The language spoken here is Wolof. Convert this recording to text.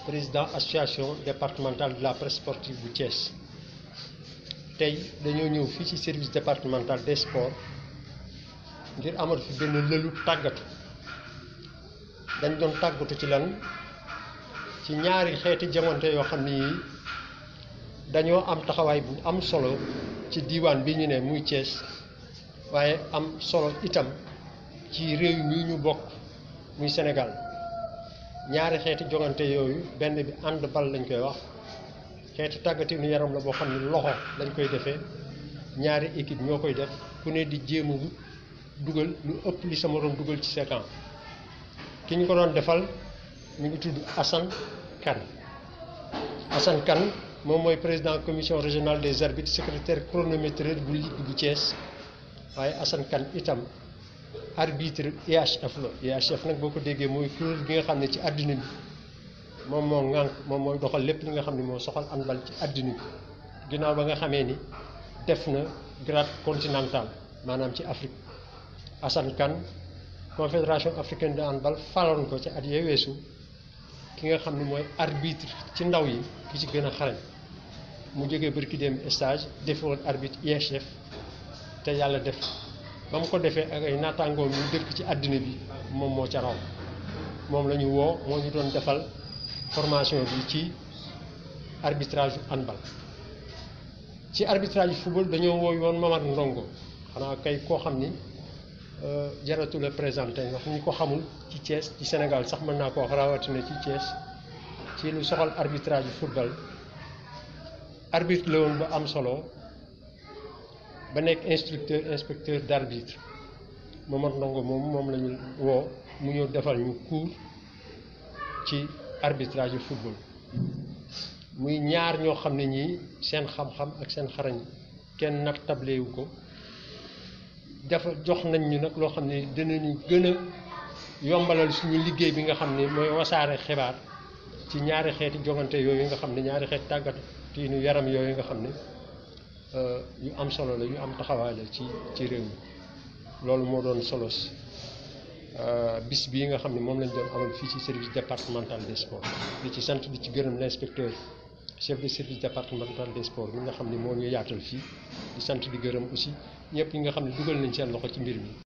président association départementale de la presse sportive bu Thiès tey dañoo ñëw fii ci service départemental des sports ngir amal fi benn lëlu tàggatu dañ doon tàggatu ci lan ci ñaari xeeti jamante yoo xam ni dañoo am taxawaay bu am solo ci diiwaan bi ñu ne muy Thiès waaye am solo itam ci réew mi ñu bokk muy Sénégal ñaari xeeti jongante yooyu benn bi ànd bal lañ koy wax xeeti tàggatinu yaram la boo xam ne loxo lañ koy defee ñaari équipe ñoo koy def ku ne di jéem a dugal lu ëpp li sa moroom dugal ci sa camp ki ñu ko doon defal ñu ngi tudd Assane Kane Assane Kane moom mooy président commission régionale des arbitres secrétaire chronométreur bu ligue bu Thiès waaye Assane Kane itam arbitre IHF la IHF nag boo ko déggee mooy kuréel gi nga xam ne ci àddina bi moom moo ŋànk moom mooy doxal lépp li nga xam ne moo soxal handball ci àddina bi ginnaaw ba nga xamee ni def na grade continental maanaam ci Afrique Assane Kane confédération africaine de handball faloon ko ci at yee weesu ki nga xam ne mooy arbitre ci ndaw yi ki ci gën a xarañ mu jógee bërki dem stage defoon arbitre IHF te yàlla def ba mu ko defee ak ay naataangoom yu dëkk ci àddina bi moom moo ca raw moom la ñu woo moo ñu doon defal formation bi ci arbitrage handball ci arbitrage football dañoo woo yoon Mamar Ndongo xanaa kay koo xam ni jaratu la présenté ndax ñi ko xamul ci Thiès ci Sénégal sax mën naa ko wax rawatina ci Thiès ci lu soxal arbitrage football arbitre la woon ba am solo ba nekk instructeur inspecteur d' arbitre Mamar Ndongo moom moom la ñu woo mu ñëw defal ñu cours ci arbitrage yu football muy ñaar ñoo xam ne ñii seen xam-xam ak seen xarañ kenn nag tablewu ko dafa jox nañ ñu nag loo xam ne dinañu gën a yombalal suñu liggéey bi nga xam ne mooy wasaare xibaar ci ñaari xeeti jongante yooyu nga xam ne ñaari xeeti tàggat tiinu yaram yooyu nga xam ne yu am solo la yu am taxawaay la ci ci réew mi loolu moo doon solos bis bii nga xam ne moom lañ doon amal fii ci service départemental des sports di ci sant di ci gërëm l' inspecteur chef de service départemental des sports bi nga xam ne moo ñu yaatal fii di sant di gërëm aussi ñëpp ñi nga xam ne dugal nañ seen loxo ci mbir mi